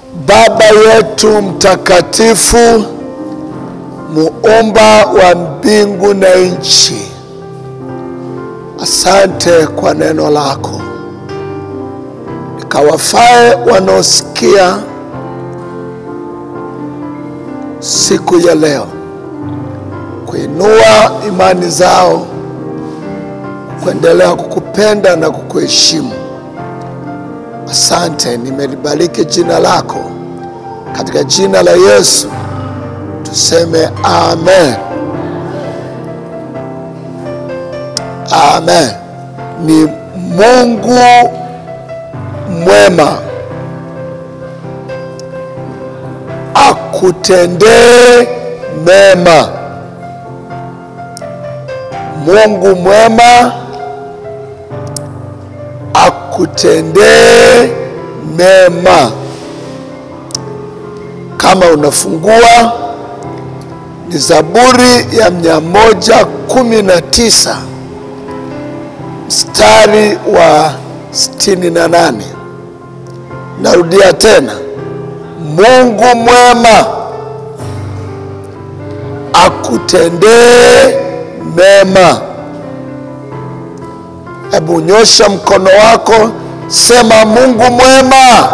Baba yetu mtakatifu, muumba wa mbingu na nchi, asante kwa neno lako likawafae wanaosikia siku ya leo, kuinua imani zao, kuendelea kukupenda na kukuheshimu. Asante, nimelibariki jina lako katika jina la Yesu, tuseme amen. Amen. Ni Mungu mwema akutendee mema. Mungu mwema akutendee mema. Kama unafungua ni Zaburi ya mia moja kumi na tisa mstari wa sitini na nane. Narudia tena, Mungu mwema akutendee mema. Hebu nyosha mkono wako, sema Mungu mwema,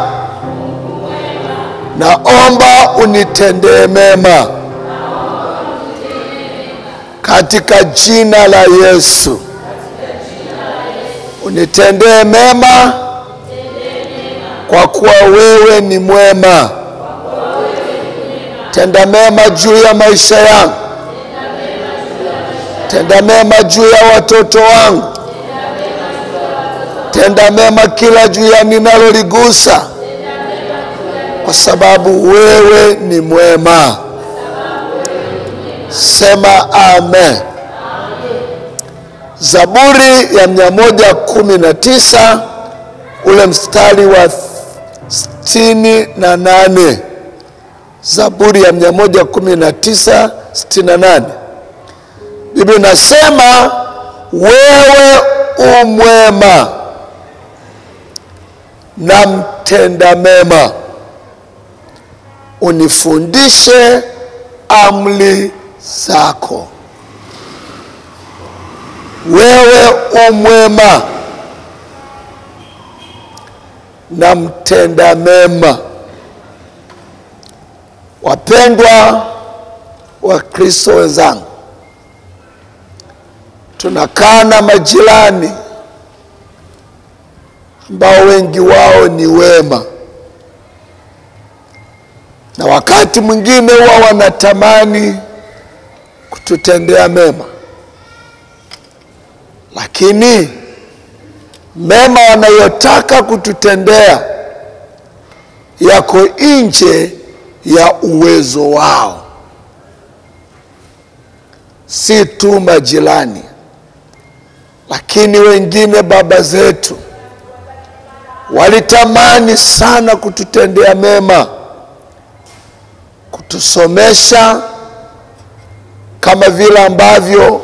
naomba unitendee mema katika jina la Yesu. Unitendee mema kwa kuwa wewe ni mwema. Tenda mema juu ya maisha yangu, tenda mema juu ya watoto wangu, tenda mema kila juu ya ninaloligusa, kwa sababu wewe ni mwema. Sema amen. Zaburi ya mia moja kumi na tisa ule mstari wa sitini na nane. Zaburi ya mia moja kumi na tisa sitini na nane. Biblia inasema wewe umwema na mtenda mema, unifundishe amri zako. Wewe umwema na mtenda mema. Wapendwa wa Kristo wenzangu, tunakaa na majirani ambao wengi wao ni wema, na wakati mwingine huwa wanatamani kututendea mema, lakini mema wanayotaka kututendea yako nje ya uwezo wao. Si tu majirani, lakini wengine baba zetu walitamani sana kututendea mema, kutusomesha kama vile ambavyo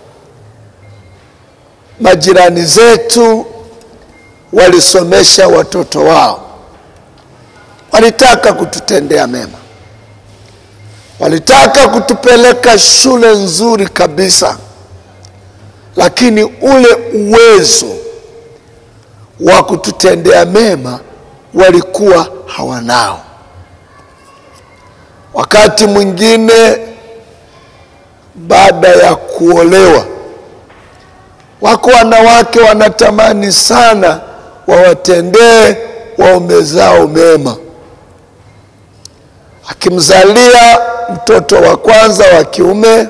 majirani zetu walisomesha watoto wao. Walitaka kututendea mema, walitaka kutupeleka shule nzuri kabisa, lakini ule uwezo wa kututendea mema walikuwa hawanao. Wakati mwingine baada ya kuolewa, wako wanawake wanatamani sana wawatendee waume zao mema. Akimzalia mtoto wa kwanza wa kiume,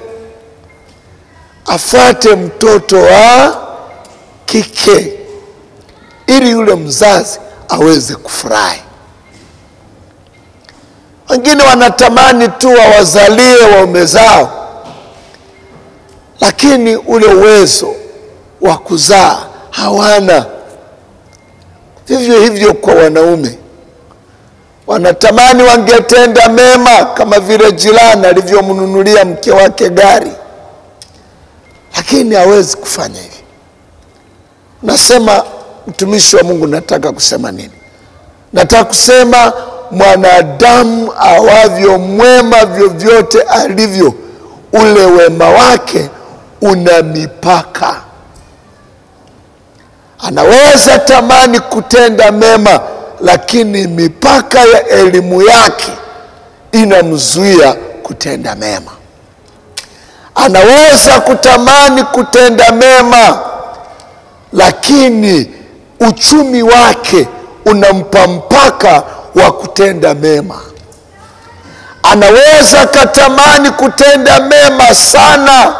afuate mtoto wa kike ili yule mzazi aweze kufurahi. Wengine wanatamani tu wawazalie waume zao, lakini ule uwezo wa kuzaa hawana. Vivyo hivyo kwa wanaume, wanatamani wangetenda mema kama vile jirani alivyomnunulia mke wake gari, lakini hawezi kufanya hivi. Nasema mtumishi wa Mungu, nataka kusema nini? Nataka kusema mwanadamu awavyo mwema vyovyote alivyo, ule wema wake una mipaka. Anaweza tamani kutenda mema, lakini mipaka ya elimu yake inamzuia kutenda mema. Anaweza kutamani kutenda mema, lakini uchumi wake unampa mpaka wa kutenda mema. Anaweza katamani kutenda mema sana,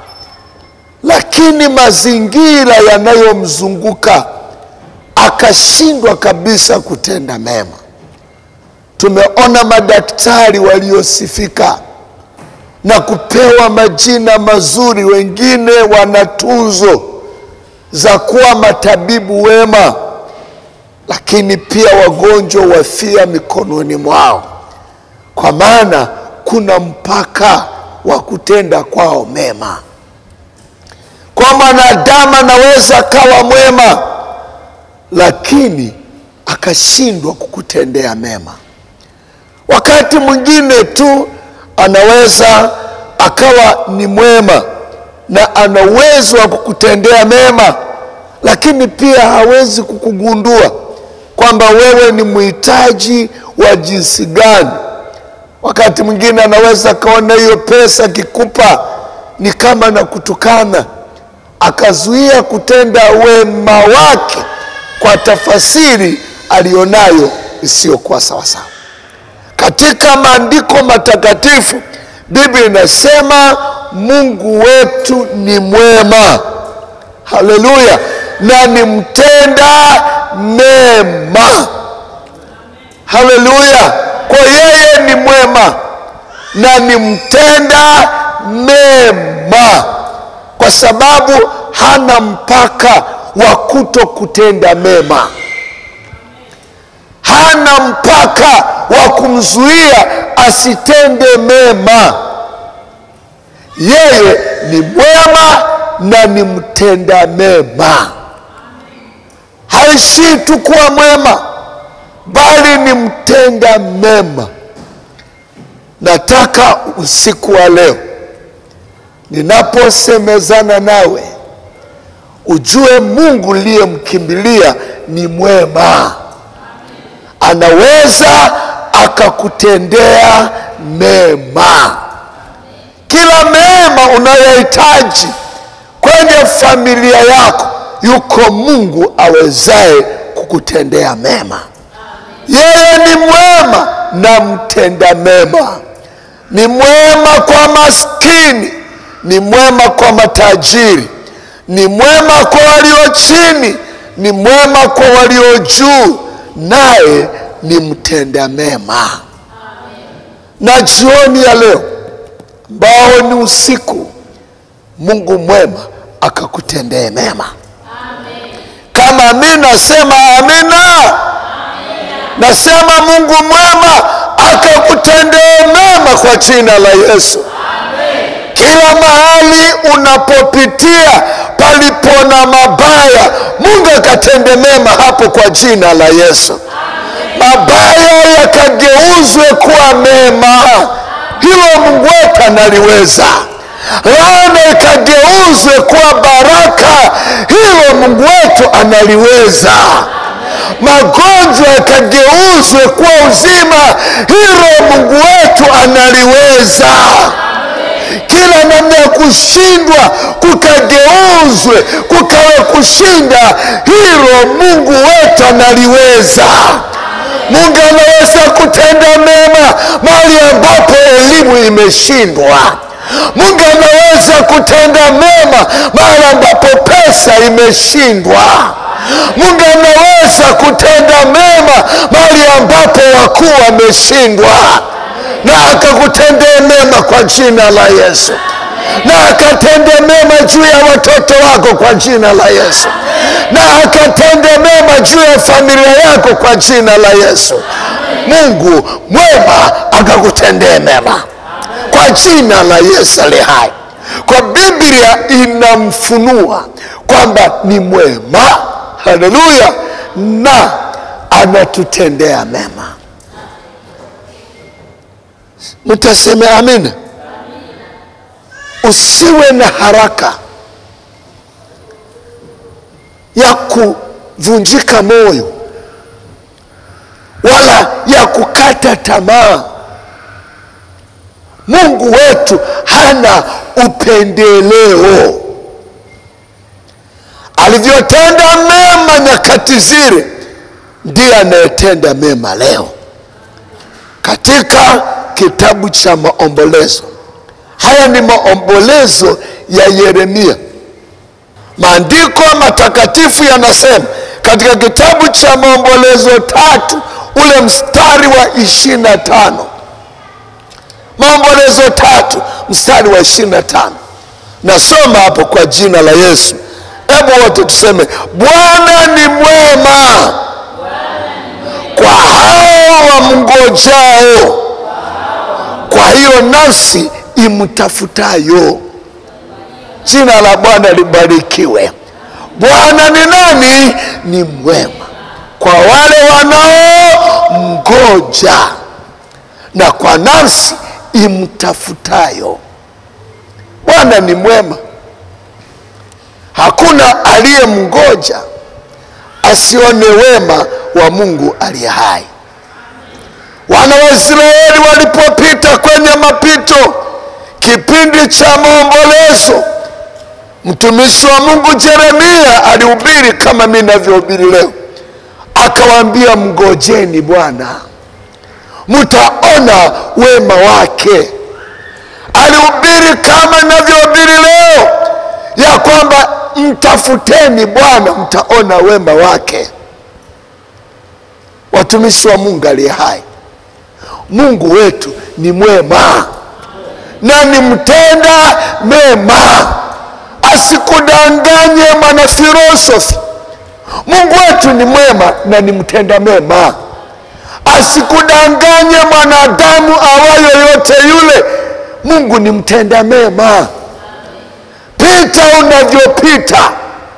lakini mazingira yanayomzunguka akashindwa kabisa kutenda mema. Tumeona madaktari waliosifika na kupewa majina mazuri, wengine wana tuzo za kuwa matabibu wema, lakini pia wagonjwa wafia mikononi mwao, kwa maana kuna mpaka wa kutenda kwao mema. Kwa mwanadamu anaweza akawa mwema, lakini akashindwa kukutendea mema. Wakati mwingine tu anaweza akawa ni mwema na ana uwezo wa kukutendea mema, lakini pia hawezi kukugundua kwamba wewe ni mhitaji wa jinsi gani. Wakati mwingine anaweza akaona hiyo pesa akikupa ni kama na kutukana, akazuia kutenda wema wake kwa tafasiri aliyonayo isiyokuwa sawasawa. Katika maandiko matakatifu Biblia inasema Mungu wetu ni mwema, haleluya, na ni mtenda mema, haleluya. Kwa yeye ni mwema na ni mtenda mema, kwa sababu hana mpaka wa kuto kutenda mema, hana mpaka wa kumzuia asitende mema. Yeye ni mwema na ni mtenda mema. Haishii tu kuwa mwema, bali ni mtenda mema. Nataka usiku wa leo ninaposemezana nawe ujue Mungu uliyemkimbilia ni mwema, anaweza akakutendea mema. Kila mema unayohitaji kwenye familia yako, yuko Mungu awezaye kukutendea mema. Yeye ni mwema na mtenda mema, ni mwema kwa maskini, ni mwema kwa matajiri, ni mwema kwa walio chini, ni mwema kwa walio juu, naye ni mtenda mema. Na jioni ya leo ambao ni usiku, Mungu mwema akakutendee mema. Kama mi nasema amina, nasema Mungu mwema akakutendee mema kwa jina la Yesu. Kila mahali unapopitia palipo na mabaya, Mungu akatende mema hapo kwa jina la Yesu. Mabaya yakageuzwe kuwa mema, hilo Mungu wetu analiweza. Laana ikageuzwe kuwa baraka, hilo Mungu wetu analiweza. Magonjwa yakageuzwe kuwa uzima, hilo Mungu wetu analiweza kila namna ya kushindwa kukageuzwe kukawe kushinda, hilo Mungu wetu analiweza. Mungu anaweza kutenda mema mahali ambapo elimu imeshindwa. Mungu anaweza kutenda mema mahali ambapo pesa imeshindwa. Mungu anaweza kutenda mema mahali ambapo wakuu wameshindwa na akakutendea mema kwa jina la Yesu, na akatende mema juu ya watoto wako kwa jina la Yesu, na akatende mema juu ya familia yako kwa jina la Yesu. Mungu mwema akakutendea mema kwa jina la Yesu aliye hai. Kwa Biblia inamfunua kwamba ni mwema, haleluya, na anatutendea mema. Mtaseme amina. Usiwe na haraka ya kuvunjika moyo wala ya kukata tamaa. Mungu wetu hana upendeleo. Alivyotenda mema nyakati zile, ndiye anayetenda mema leo. Katika kitabu cha Maombolezo, haya ni maombolezo ya Yeremia. Maandiko matakatifu yanasema katika kitabu cha Maombolezo tatu ule mstari wa ishirini na tano Maombolezo tatu mstari wa ishirini na tano Nasoma hapo kwa jina la Yesu. Hebu wote tuseme, Bwana ni mwema kwa hao wamngojao, kwa hiyo nafsi imtafutayo. Jina la Bwana libarikiwe. Bwana ni nani? Ni mwema kwa wale wanaomngoja na kwa nafsi imtafutayo. Bwana ni mwema, hakuna aliyemngoja asione wema wa Mungu aliye hai. Wana wa Israeli walipopita kwenye mapito, kipindi cha maombolezo, mtumishi wa Mungu Yeremia alihubiri kama mimi ninavyohubiri leo, akawaambia mngojeni Bwana, mtaona wema wake. Alihubiri kama ninavyohubiri leo ya kwamba mtafuteni Bwana, mtaona wema wake. Watumishi wa Mungu aliye hai, Mungu wetu ni mwema na ni mtenda mema, asikudanganye mwanafilosofi. Mungu wetu ni mwema na ni mtenda mema, asikudanganye mwanadamu awayo yote yule. Mungu ni mtenda mema. Pita unavyopita,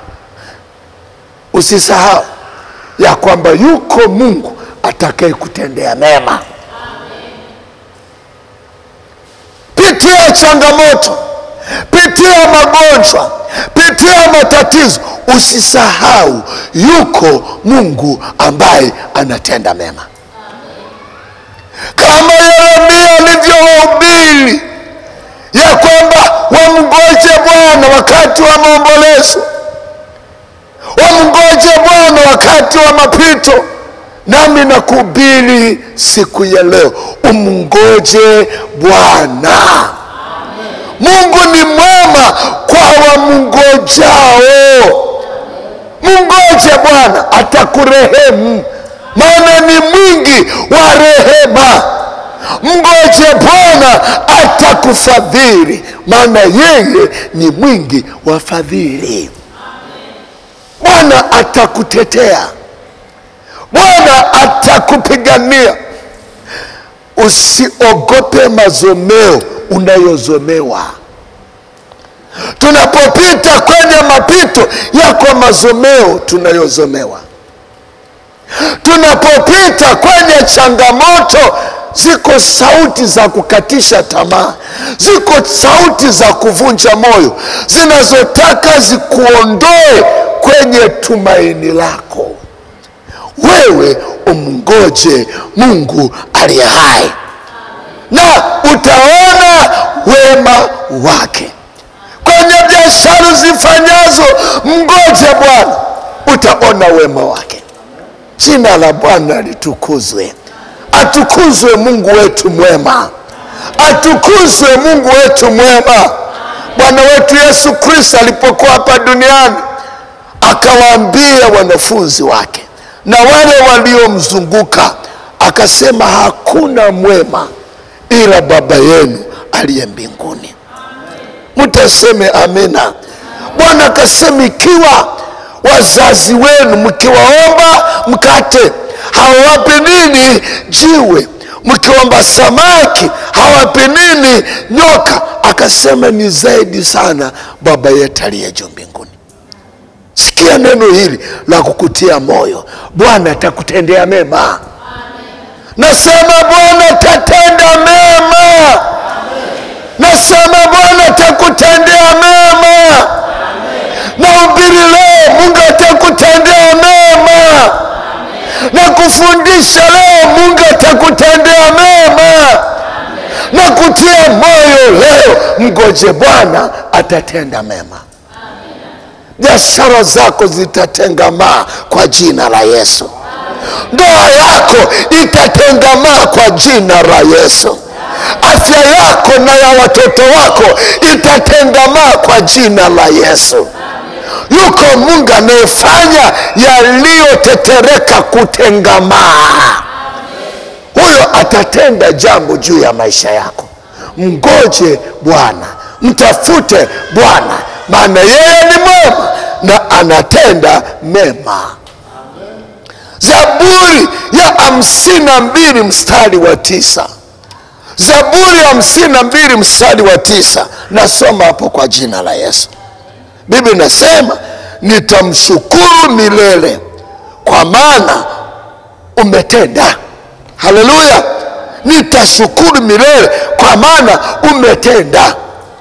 usisahau ya kwamba yuko Mungu atakaye kutendea mema. Pitia changamoto, pitia magonjwa, pitia matatizo, usisahau yuko Mungu ambaye anatenda mema, kama Yeremia alivyohubiri ya kwamba wamngoje Bwana wakati wa maombolezo, wamngoje Bwana wakati wa mapito. Nami nakuhubiri siku ya leo, umngoje Bwana. Mungu ni mwema kwa wamngojao. Mngoje Bwana, atakurehemu, maana ni mwingi wa rehema. Mngoje Bwana atakufadhili, maana yeye ni mwingi wa fadhili. Bwana atakutetea, Bwana atakupigania. Usiogope mazomeo unayozomewa. Tunapopita kwenye mapito yako mazomeo tunayozomewa, tunapopita kwenye changamoto ziko sauti za kukatisha tamaa, ziko sauti za kuvunja moyo zinazotaka zikuondoe kwenye tumaini lako. Wewe umngoje Mungu aliye hai na utaona wema wake kwenye biashara zifanyazo. Mngoje Bwana, utaona wema wake. Jina la Bwana litukuzwe. Atukuzwe Mungu wetu mwema, atukuzwe Mungu wetu mwema. Bwana wetu Yesu Kristo alipokuwa hapa duniani akawaambia wanafunzi wake na wale waliomzunguka, akasema hakuna mwema ila Baba yenu aliye mbinguni. Mtaseme amina. Bwana akasema ikiwa wazazi wenu mkiwaomba mkate hawawapi nini? Jiwe. Mkiomba samaki hawapi nini? Nyoka. Akasema ni zaidi sana Baba yetu aliye juu mbinguni. Sikia neno hili la kukutia moyo, Bwana atakutendea mema. Nasema Bwana atatenda mema. kufundisha leo, Mungu atakutendea mema na kutia moyo leo. Mgoje Bwana, atatenda mema. Biashara zako zitatengamaa kwa jina la Yesu. Ndoa yako itatengamaa kwa jina la Yesu. Afya yako na ya watoto wako itatengamaa kwa jina la Yesu. Yuko Mungu anayefanya yaliyotetereka kutengamaa. Huyo atatenda jambo juu ya maisha yako. Mgoje Bwana, mtafute Bwana, maana yeye ni mwema na anatenda mema. Zaburi ya hamsini na mbili mstari wa tisa. Zaburi ya hamsini na mbili mstari wa tisa. Nasoma hapo kwa jina la Yesu. Biblia inasema nitamshukuru milele kwa maana umetenda. Haleluya! Nitashukuru milele kwa maana umetenda.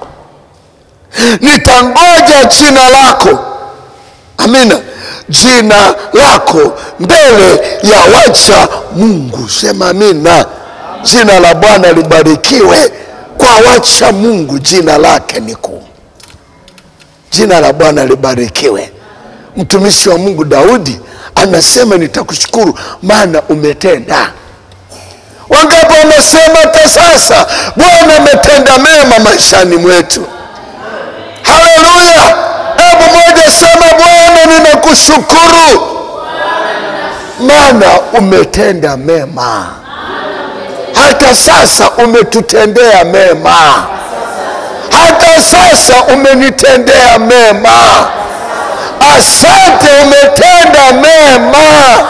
Nitangoja jina lako, amina, jina lako mbele ya wacha Mungu. Sema amina. Jina la Bwana libarikiwe. Kwa wacha Mungu jina lake ni kuu. Jina la Bwana libarikiwe. Mtumishi wa Mungu Daudi anasema nitakushukuru maana umetenda. Wangapi wamesema hata sasa Bwana ametenda mema maishani mwetu? Haleluya! Hebu moja sema, Bwana ninakushukuru maana umetenda mema. Hata sasa umetutendea mema, hata sasa umenitendea mema. Asante, umetenda mema.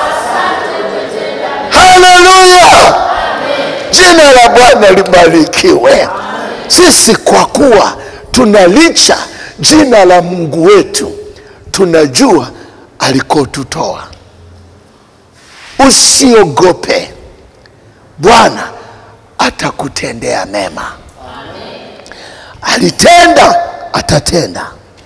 Haleluya! Jina la Bwana libarikiwe. Sisi kwa kuwa tunalicha jina la Mungu wetu, tunajua alikotutoa. Usiogope, Bwana atakutendea mema. Alitenda, atatenda.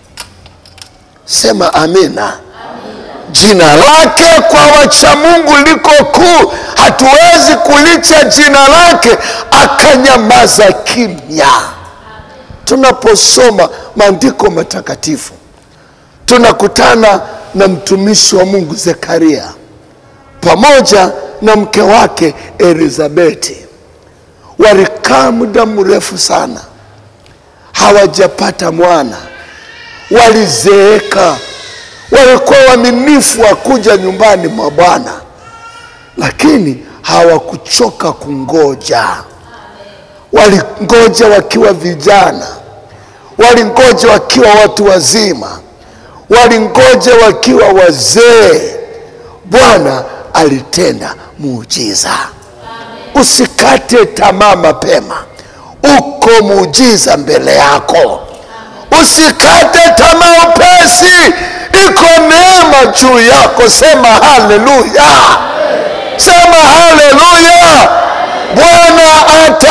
Sema amina. Jina lake kwa wacha Mungu liko kuu, hatuwezi kulicha jina lake akanyamaza kimya. Tunaposoma maandiko matakatifu tunakutana na mtumishi wa Mungu Zekaria pamoja na mke wake Elizabeti. Walikaa muda mrefu sana hawajapata mwana, walizeeka walikuwa waaminifu wa kuja nyumbani mwa Bwana, lakini hawakuchoka kungoja. Walingoja wakiwa vijana, walingoja wakiwa watu wazima, walingoja wakiwa wazee. Bwana alitenda muujiza. Usikate tamaa mapema, uko muujiza mbele yako. Usikate tamaa upesi, iko neema juu yako. Sema haleluya, sema haleluya. Bwana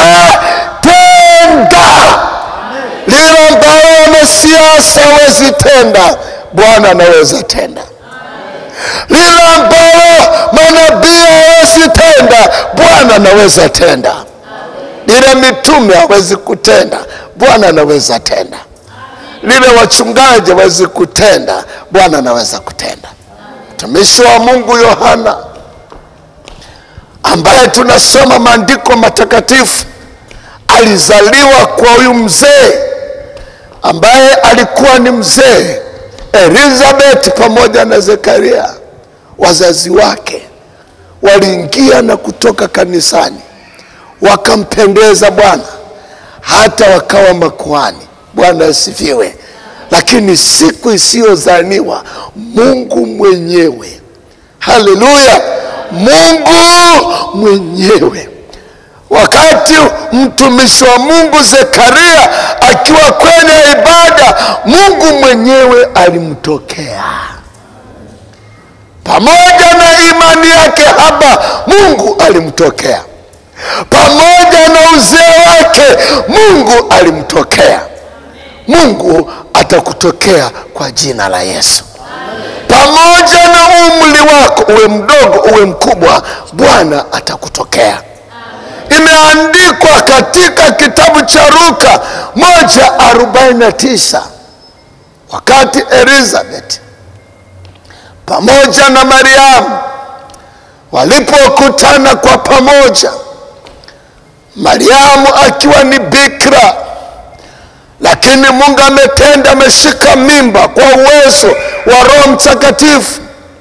atatenda lile ambalo wanasiasa hawezi tenda, Bwana anaweza tenda. Lile ambalo manabii hawezi tenda, Bwana anaweza tenda. Lile mitume hawezi kutenda, Bwana anaweza tenda lile wachungaji hawezi kutenda, Bwana anaweza kutenda. Mtumishi wa Mungu Yohana ambaye tunasoma maandiko matakatifu alizaliwa kwa huyu mzee ambaye alikuwa ni mzee Elizabeth pamoja na Zekaria. Wazazi wake waliingia na kutoka kanisani, wakampendeza Bwana hata wakawa makuhani. Bwana asifiwe. Lakini siku isiyozaniwa Mungu mwenyewe, haleluya, Mungu mwenyewe, wakati mtumishi wa Mungu Zekaria akiwa kwenye ibada, Mungu mwenyewe alimtokea pamoja na imani yake haba, Mungu alimtokea pamoja na uzee wake, Mungu alimtokea. Mungu atakutokea kwa jina la Yesu. pamoja na umri wako, uwe mdogo uwe mkubwa, Bwana atakutokea. Imeandikwa katika kitabu cha Luka moja arobaini na tisa wakati Elizabeth pamoja na Mariamu walipokutana kwa pamoja, Mariamu akiwa ni bikira, lakini Mungu ametenda, ameshika mimba kwa uwezo wa Roho Mtakatifu.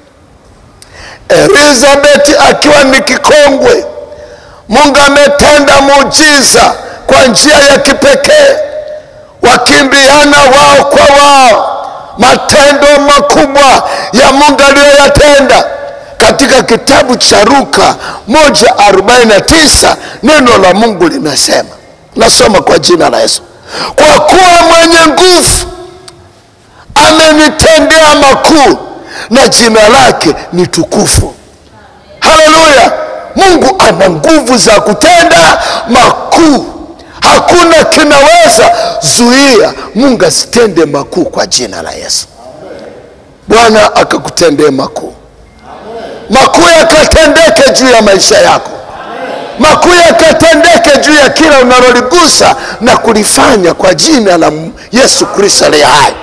Elizabeth akiwa ni kikongwe, Mungu ametenda muujiza kwa njia ya kipekee, wakimbiana wao kwa wao, matendo makubwa ya Mungu aliyoyatenda katika kitabu cha Luka 1:49 neno la Mungu linasema, nasoma kwa jina la Yesu, kwa kuwa mwenye nguvu amenitendea makuu na jina lake ni tukufu. Haleluya! Mungu ana nguvu za kutenda makuu. Hakuna kinaweza zuia Mungu asitende makuu kwa jina la Yesu. Bwana akakutendee makuu, makuu yakatendeke juu ya maisha yako, makuu yakatendeke juu ya kila unaloligusa na kulifanya kwa jina la Yesu Kristo aliye hai.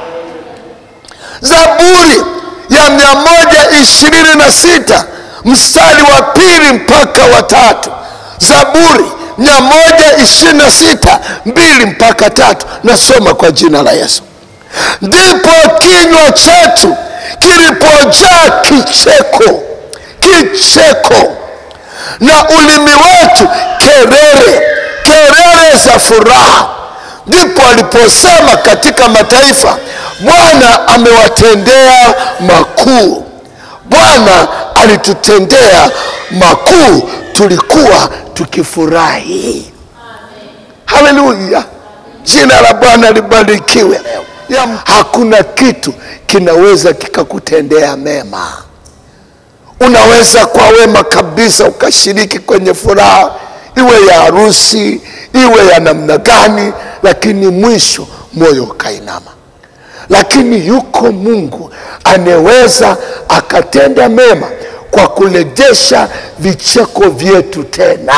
Zaburi ya mia moja ishirini na sita mstari wa pili mpaka wa tatu. Zaburi mia moja ishirini na sita mbili mpaka tatu. Nasoma kwa jina la Yesu. Ndipo kinywa chetu kilipojaa kicheko, kicheko na ulimi wetu kelele, kelele za furaha. Ndipo aliposema katika mataifa, Bwana amewatendea makuu. Bwana alitutendea makuu, tulikuwa tukifurahi. Haleluya, jina la Bwana libarikiwe. Ya, hakuna kitu kinaweza kikakutendea mema. Unaweza kwa wema kabisa ukashiriki kwenye furaha, iwe ya harusi, iwe ya namna gani, lakini mwisho moyo ukainama lakini yuko Mungu anaweza akatenda mema kwa kurejesha vicheko vyetu tena,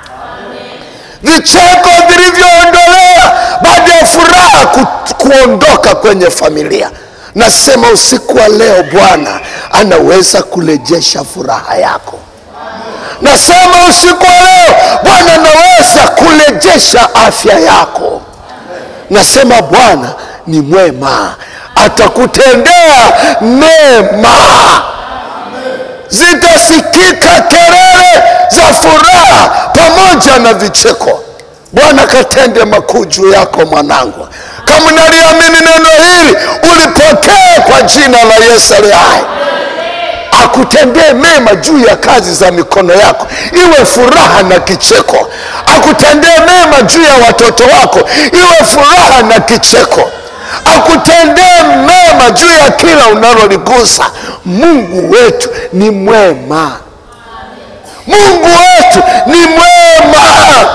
vicheko vilivyoondolewa baada ya furaha ku, kuondoka kwenye familia. Nasema usiku wa leo Bwana anaweza kurejesha furaha yako. Nasema usiku wa leo Bwana anaweza kurejesha afya yako. Nasema Bwana ni mwema, atakutendea mema. Zitasikika kelele za furaha pamoja na vicheko. Bwana katende makuu juu yako mwanangu. Kama unaliamini neno hili, ulipokee kwa jina la Yesu aliye hai. Akutendee mema juu ya kazi za mikono yako, iwe furaha na kicheko. Akutendee mema juu ya watoto wako, iwe furaha na kicheko akutendee mema juu ya kila unaloligusa. Mungu wetu ni mwema, Mungu wetu ni mwema.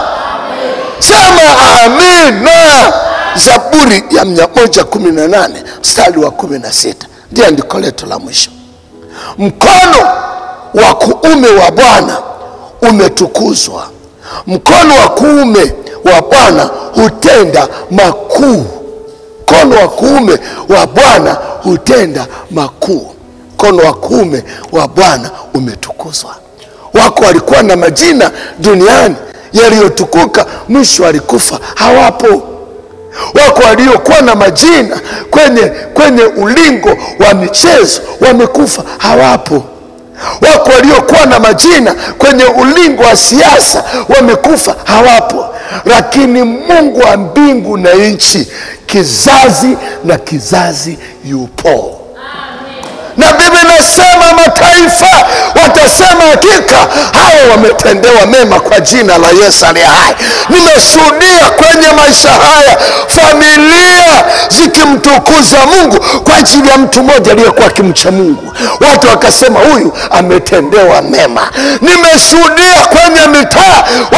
Sema amina. Zaburi ya 118 mstari wa 16 ndiye andiko letu la mwisho. Mkono wa kuume wa Bwana umetukuzwa, mkono wa kuume wa Bwana hutenda makuu mkono wa kuume wa Bwana hutenda makuu. Mkono wa kuume wa Bwana umetukuzwa. Wako walikuwa na majina duniani yaliyotukuka, mwisho walikufa, hawapo. Wako waliokuwa na majina kwenye, kwenye ulingo wa michezo, wamekufa, hawapo. Wako waliokuwa na majina kwenye ulingo wa siasa, wamekufa, hawapo. Lakini Mungu wa mbingu na nchi kizazi na kizazi yupo. Na Biblia inasema mataifa watasema hakika hawa wametendewa mema kwa jina la Yesu aliye hai. Nimeshuhudia kwenye maisha haya familia zikimtukuza Mungu kwa ajili ya mtu mmoja aliyekuwa akimcha Mungu, watu wakasema huyu ametendewa mema. Nimeshuhudia kwenye mitaa wa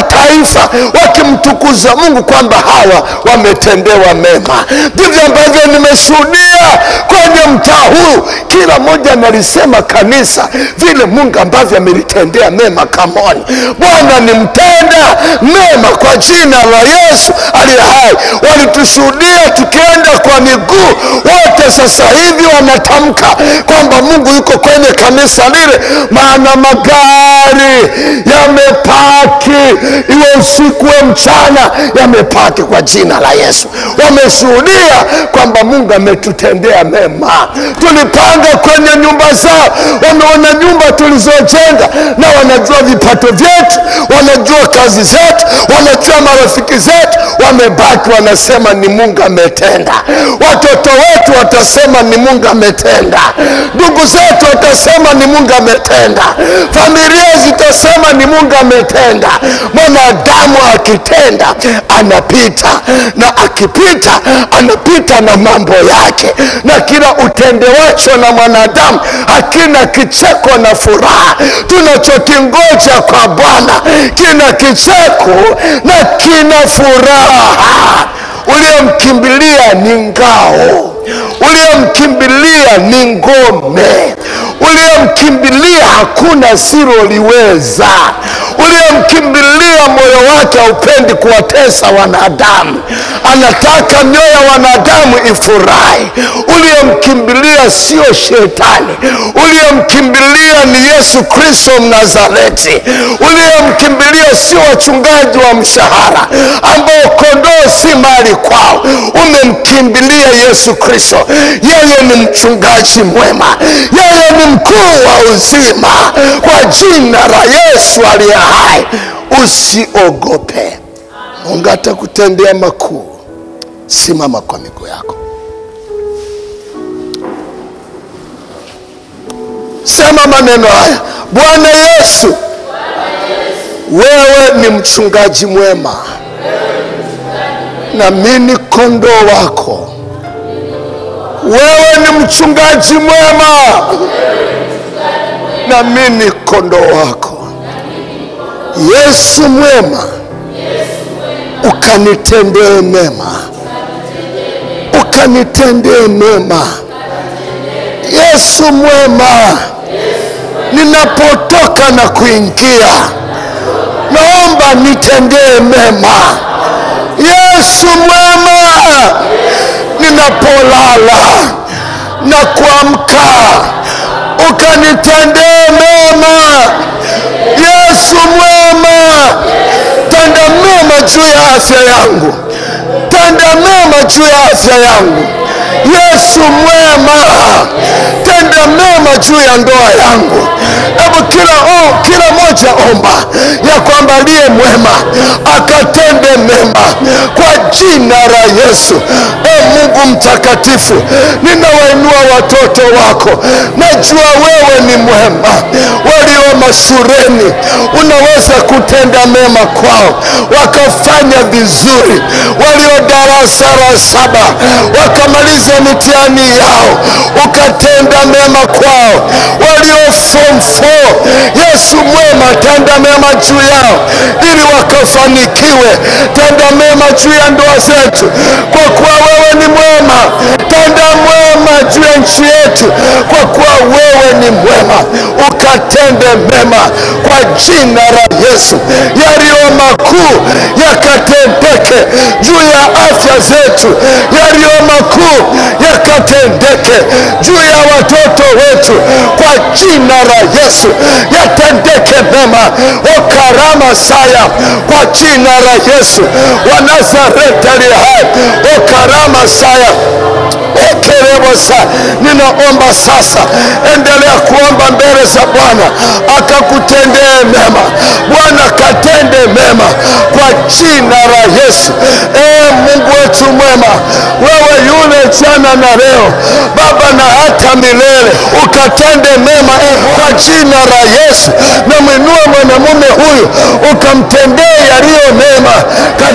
mataifa wakimtukuza mungu kwamba hawa wametendewa mema ndivyo ambavyo nimeshuhudia kwenye mtaa huu kila mmoja analisema kanisa vile mungu ambavyo amelitendea mema kamoni bwana ni mtenda mema kwa jina la yesu aliye hai walitushuhudia tukienda kwa miguu wote sasa hivi wanatamka kwamba mungu yuko kwenye kanisa lile maana magari yamepaki iwe usiku we mchana yamepaki kwa jina la yesu wameshuhudia kwamba mungu ametutendea mema tulipanga kwenye nyumba zao wameona nyumba tulizojenga na wanajua vipato vyetu wanajua kazi zetu wanajua marafiki zetu wamebaki wanasema ni mungu ametenda watoto wetu watasema ni mungu ametenda ndugu zetu watasema ni mungu ametenda familia zitasema ni mungu ametenda mwanadamu akitenda anapita na akipita anapita na mambo yake na kila utendewacho na mwanadamu hakina kicheko na furaha tunachokingoja kwa bwana kina kicheko na kina furaha uliyemkimbilia ni ngao uliyemkimbilia ni ngome uliyemkimbilia hakuna siloliweza uliyemkimbilia moyo wake haupendi kuwatesa wanadamu anataka mioyo ya wanadamu ifurahi uliyemkimbilia sio shetani uliyemkimbilia ni yesu kristo mnazareti uliyemkimbilia sio wachungaji wa mshahara ambao kondoo si mali kwao umemkimbilia yesu kristo yeye ni mchungaji mwema yeye ni mkuu wa uzima kwa jina la yesu aliye hai usiogope mungu atakutendea makuu simama kwa miguu yako sema maneno haya bwana yesu wewe ni mchungaji mwema na mimi kondoo wako wewe ni mchungaji mwema na mimi kondoo wako yesu mwema ukanitendee mema ukanitendee mema yesu mwema ninapotoka na kuingia naomba nitendee mema yesu mwema ninapolala na kuamka ukanitendee mema yesu mwema tenda mema juu ya afya yangu tenda mema juu ya afya yangu yesu mwema tenda mema juu ya ndoa yangu hebu kila oh, kila moja omba ya kwamba aliye mwema akatende mema kwa jina la yesu e mungu mtakatifu ninawainua watoto wako najua wewe ni mwema walio mashureni unaweza kutenda mema kwao wakafanya vizuri walio darasa la saba wakamaliza mitihani yao ukatenda mema kwao walio form 4 yesu mwema tenda mema juu yao ili wakafanikiwe tenda mema juu ya ndoa zetu kwa kuwa wewe ni mwema tenda mwema juu ya nchi yetu kwa kuwa wewe ni mwema ukatende mema kwa jina la yesu yaliyo makuu yakatendeke juu ya afya zetu yaliyo makuu yakatendeke juu ya watoto wetu kwa jina la yesu yatendeke mema okarama saya kwa jina la yesu wa nazareti aliye hai okarama saya ekerebosa ninaomba sasa endelea kuomba mbele za bwana akakutendee mema bwana katende mema kwa jina la yesu ee mungu wetu mwema wewe yule jana na leo baba na hata milele ukatende mema kwa jina la yesu na mwinue mwanamume huyu ukamtendee yaliyo mema katika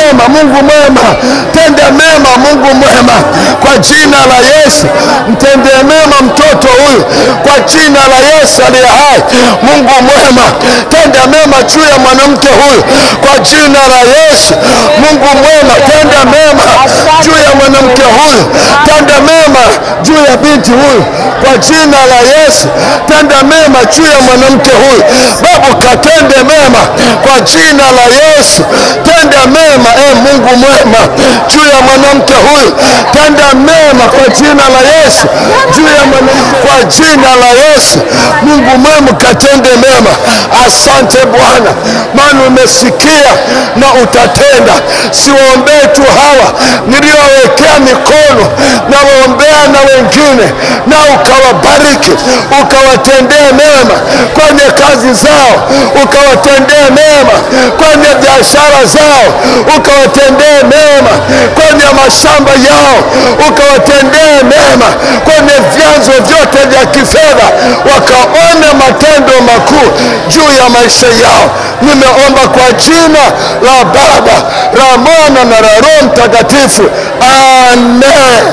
mema Mungu mwema, tende mema Mungu mwema, kwa jina la Yesu. Mtendee mema mtoto huyu kwa jina la Yesu aliye hai. Mungu mwema, tende mema juu ya mwanamke huyu kwa jina la Yesu. Mungu mwema, tende mema juu ya mwanamke huyu, tende mema juu ya binti huyu kwa jina la Yesu. Tende mema juu ya mwanamke huyu Baba, katende mema kwa jina la Yesu. Tende mema e Mungu mwema juu ya mwanamke huyu, tende mema kwa jina la Yesu juu ya mwanamke, kwa jina la Yesu. Mungu mwema, katende mema. Asante Bwana, maana umesikia na utatenda. Siwaombee tu hawa niliowekea mikono, na waombea na wengine, na ukawabariki, ukawatendee mema kwenye kazi zao, ukawatendee mema kwenye biashara zao, ukawatendee mema kwenye mashamba yao, ukawatendee mema kwenye vyanzo vyote vya kifedha, wakaone matendo makuu juu ya maisha yao. Nimeomba kwa jina la Baba, la Mwana na la Roho Mtakatifu, amen,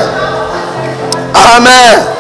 amen.